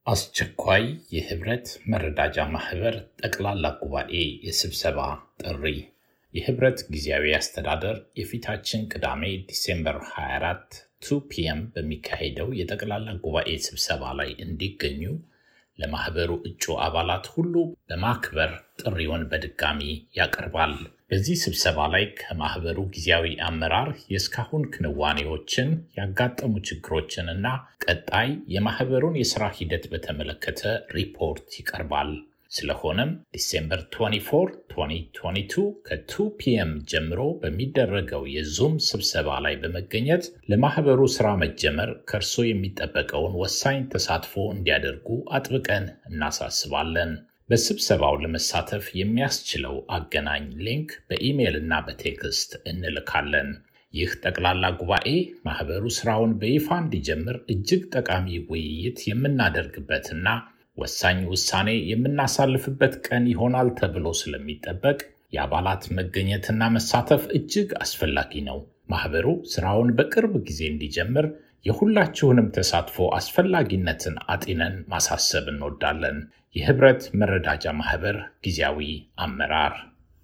አስቸኳይ የህብረት መረዳጃ ማህበር ጠቅላላ ጉባኤ የስብሰባ ጥሪ የህብረት ጊዜያዊ አስተዳደር የፊታችን ቅዳሜ ዲሴምበር 24 2 ፒኤም በሚካሄደው የጠቅላላ ጉባኤ ስብሰባ ላይ እንዲገኙ ለማህበሩ እጩ አባላት ሁሉ በማክበር ጥሪውን በድጋሚ ያቀርባል። በዚህ ስብሰባ ላይ ከማህበሩ ጊዜያዊ አመራር የእስካሁን ክንዋኔዎችን፣ ያጋጠሙ ችግሮችን እና ቀጣይ የማህበሩን የሥራ ሂደት በተመለከተ ሪፖርት ይቀርባል። ስለሆነም ዲሴምበር 24 2022 ከ2 ፒኤም ጀምሮ በሚደረገው የዙም ስብሰባ ላይ በመገኘት ለማህበሩ ሥራ መጀመር ከእርሶ የሚጠበቀውን ወሳኝ ተሳትፎ እንዲያደርጉ አጥብቀን እናሳስባለን። በስብሰባው ለመሳተፍ የሚያስችለው አገናኝ ሊንክ በኢሜይል እና በቴክስት እንልካለን። ይህ ጠቅላላ ጉባኤ ማህበሩ ስራውን በይፋ እንዲጀምር እጅግ ጠቃሚ ውይይት የምናደርግበትና ወሳኝ ውሳኔ የምናሳልፍበት ቀን ይሆናል ተብሎ ስለሚጠበቅ የአባላት መገኘትና መሳተፍ እጅግ አስፈላጊ ነው። ማህበሩ ስራውን በቅርብ ጊዜ እንዲጀምር የሁላችሁንም ተሳትፎ አስፈላጊነትን አጢነን ማሳሰብ እንወዳለን። የህብረት መረዳጃ ማህበር ጊዜያዊ አመራር